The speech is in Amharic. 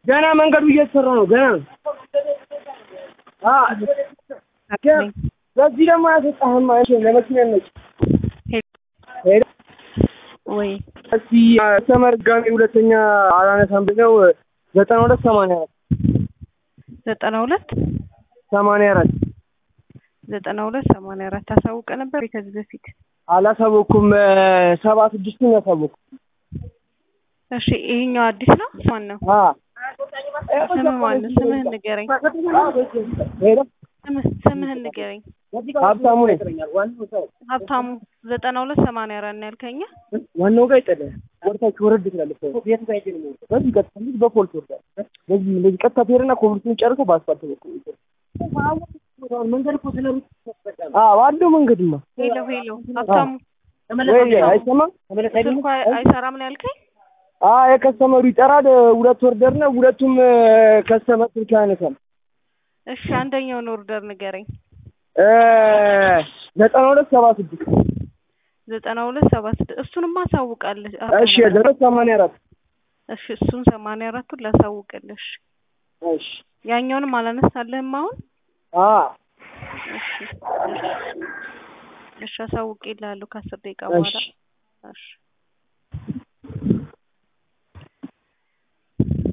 ገና መንገዱ እየተሰራ ነው። ገና ነው። አ ገ- በዚህ ደግሞ አያስወጣህም። አይሽ ለመኪና ነች ሄደ ወይ እስቲ ሰመር ጋሚ ሁለተኛ አላነሳም ብለው ዘጠና ሁለት ሰማንያ አራት ዘጠና ሁለት ሰማንያ አራት ዘጠና ሁለት ሰማንያ አራት ታሳውቀ ነበር ወይ ከዚህ በፊት? አላሳወኩም። ሰባ ስድስቱን ያሳወኩ እሺ ይሄኛው አዲስ ነው። ማን ነው? አ ስምህ ማን ነው? ስምህን ንገረኝ። ሄደ ስምህ ስምህን ንገረኝ። ሀብታሙ ነኝ። ሀብታሙ ዘጠና ሁለት ሰማንያ አራት ነው ያልከኝ? ዋናው ጋር ይጠለ ወርታች ወረድ ትላለች። በዚህ ቀጥታ ልጅ በፖሊስ ወርዳል። በዚህ እንደዚህ ቀጥታ ትሄድና ኮብልቱን ጨርሶ በአስፋልት በኩል መንገድ እኮ ስለ አዎ አለው መንገድማ ሄሎ ሄሎ ሀብታሙ ወይ አይሰማም። ስልኩ አይ- አይሰራም ነው ያልከኝ? አ የከስተመሩ ይጠራል። ሁለት ወርደር ነው። ሁለቱም ከስተመር ስልክ ያነሳል። እሺ አንደኛውን ኦርደር ንገረኝ። እ ዘጠና ሁለት ሰባ ስድስት ዘጠና ሁለት ሰባ ስድስት እሱንማ አሳውቃለች። እሺ ዘጠኝ ሰማንያ አራት እሺ እሱን ሰማንያ አራቱን ላሳውቅልሽ። እሺ ያኛውንም አላነሳልህም አሁን? አ እሺ እሺ እሺ አሳውቄልሃለሁ ከአስር ደቂቃ በኋላ እሺ እሺ